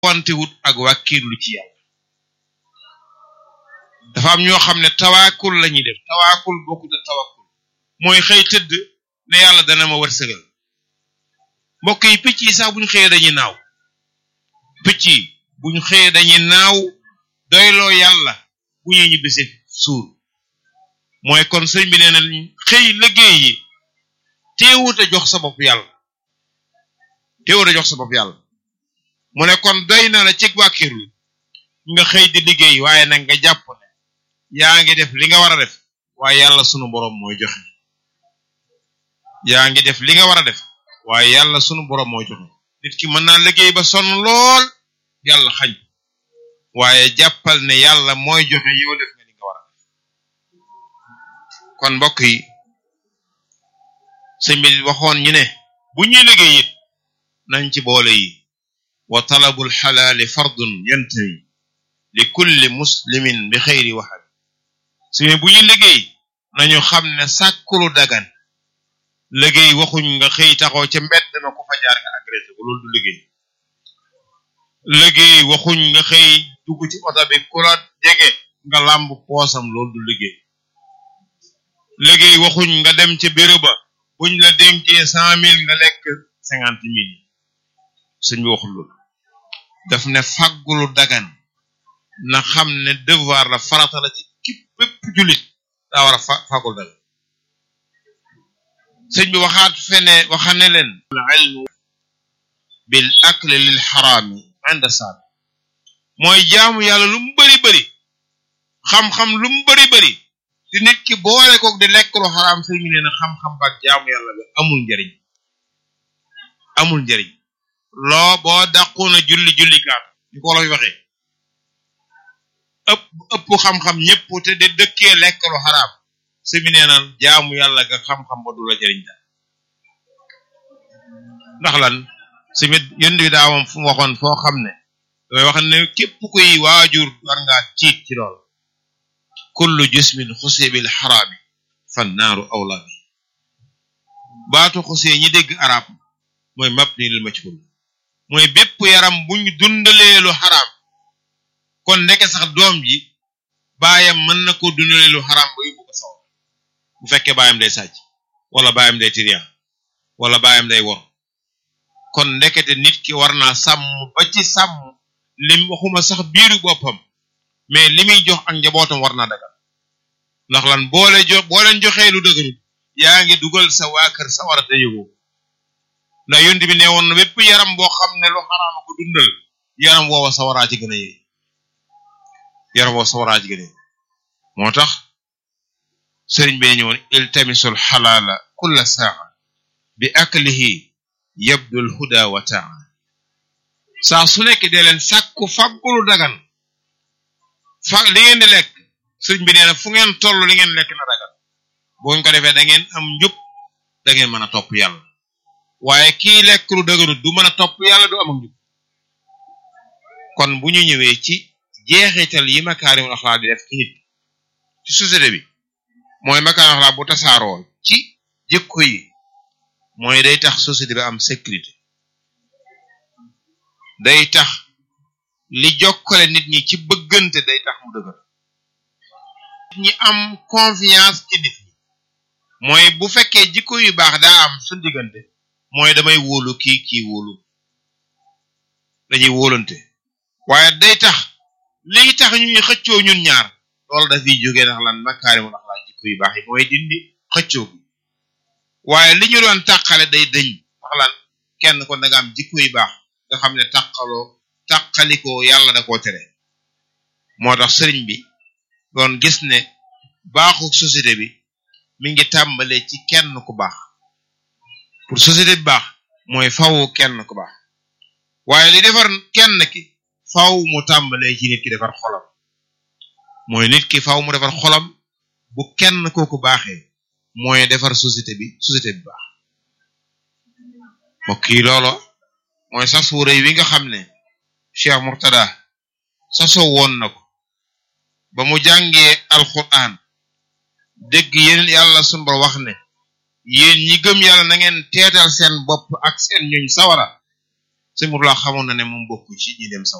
wante wut ak wàkkiirlu ci yàlla dafa am ñoo xam ne tawaakul la ñuy def tawaakul bokkut ak tawakkul mooy xëy tëdd ne yàlla dana ma wërsëgal mbokk yi picc yi sax bu ñu xëyee dañuy naaw picc yi bu ñu xëyee dañuy naaw doyloo yàlla bu ñuy ñibbisi suur mooy kon sëñ bi nee na xëy liggéey yi teewut a jox sa bopp yàlla teewut a jox sa bopp yàlla mu ne kon doy na la ci wàkkirlu nga xëy di liggéey waaye nag nga jàpp ne yaa ngi def li nga war a def waaye yàlla sunu boroom mooy joxe yaa ngi def li nga war a def waaye yàlla sunu boroom mooy joxe nit ki mën naa liggéey ba sonn lool yàlla xañ waaye jàppal ne yàlla mooy joxe yow def nga li nga war a def kon mbokk yi sëñ bi waxoon ñu ne bu ñuy liggéey it nañ ci boole yi wa talabul xalaali fardun yantawi li kulli muslimin bi xëyri waxal suñu bu ñu liggéey nañu xam ne sàkkulu dagan liggéey waxuñ nga xëy taxaw ca mbedd na ko fa jaar nga agressé ko loolu du liggéey liggéey waxuñ nga xëy dugg ci oto bi ku la jege nga làmb poosam loolu du liggéey liggéey waxuñ nga dem ca bureau ba buñ la dénkee cent mille nga lekk cinquante mille suñ bi waxul loolu daf ne faggulu dagan na xam ne devoir la farata la ci képp bépp jullit daa war a fa faggul dagan sëñ bi waxaat fene waxa ne leen al ilmu bil akli lil xaraami inda saad mooy jaamu yàlla lu mu bari bari xam-xam lu mu bari bari di nit ki boole koog di lekk lu xaraam sëñ bi nee na xam-xam baak jaamu yàlla bi amul njariñ amul njariñ loo boo dàqoona julli julli kaat ni ko wolof waxee ëpp ëpp xam-xam ñëpp te de dëkkee lekk lu xaraam sëñ bi nee na jaamu yàlla ga xam-xam ba du la jariñ daal ndax lan simi yënd bi daa moom fu mu waxoon foo xam ne damay wax ne képp kuy waajur war ngaa tiit ci lool kullu jismin xusee bil xaraami fan naaru awla bi baatu xusee ñi dégg arab mooy mabni lil majhul mooy bépp yaram buñ dundalee lu xaraam kon ndeke sax doom ji baayam mën na ko dundalee lu xaraam ba yóbbu ko saw bu fekkee baayam day sàcc wala baayam day tiriyan wala baayam day wor kon ndekete nit ki war naa sàmm ba ci sàmm lim waxuma sax biiru boppam mais li muy jox ak njabootam war naa dagal ndax lan boole jox boo leen joxee lu dëgërul yaa ngi dugal sa waa kër sa war a te yëgoo ndax yonent bi ne woon na bépp yaram boo xam ne lu xaraama ko dundal yaram woowa sa waraa ci gën a yee yaram woowa sa waraa ci gën a yee moo tax sëriñ bi ñëwoon iltamisul xalaala kulla saa bi aklihi yabdul huda wa taa saa su nekk dee leen sàkku faggulu dagan fa li ngeen di lekk sëriñ bi nee na fu ngeen toll li ngeen lekk na dagan boo ñu ko defee da ngeen am njub da ngeen mën a topp yàlla waaye kii lekk lu dëgërut du mën a topp yàlla du am ak njub kon bu ñu ñëwee ci jeexital yi makaarimul axlaaq di def ci nit ci société bi mooy makaarimul axlaaq bu tasaaroo ci jikko yi mooy day tax société bi am sécurité day tax li jokkale nit ñi ci bëggante day tax mu dëgër nit ñi am confiance ci nit ñi mooy bu fekkee jikko yu baax daa am su diggante mooy damay wóolu kii kii wóolu dañuy wóolante waaye day tax liy tax ñuy xëccoo ñun ñaar loolu dafiy jógee ndax lan makaarimul axlaaq jikko yu baax yi mooy dindi xëccoo bi waaye li ñu doon tàqale day dëñ wax lan kenn ko da nga am jikko yu baax nga xam ne tàqaloo tàqalikoo yàlla da koo tere moo tax sëriñ bi doon gis ne baaxu société bi mi ngi tàmbalee ci kenn ku baax pour société bi baax mooy faw kenn ku baax waaye li defar kenn ki faw mu tàmbalee ci nit ki defar xolam mooy nit ki faw mu defar xolam bu kenn kooku baaxee mooy defar société bi société bi baax mbokk yi loolo mooy sas wu rëy wi nga xam ne Cheikh Murtada sasoo woon na ko ba mu jàngee alquran dégg yeneen yàlla sunu Boroom wax ne yéen ñi gëm yàlla na ngeen teetal seen bopp ak seen ñuñ sawara sëñ Murtada xamoon na ne moom bokku ci ñi dem sawara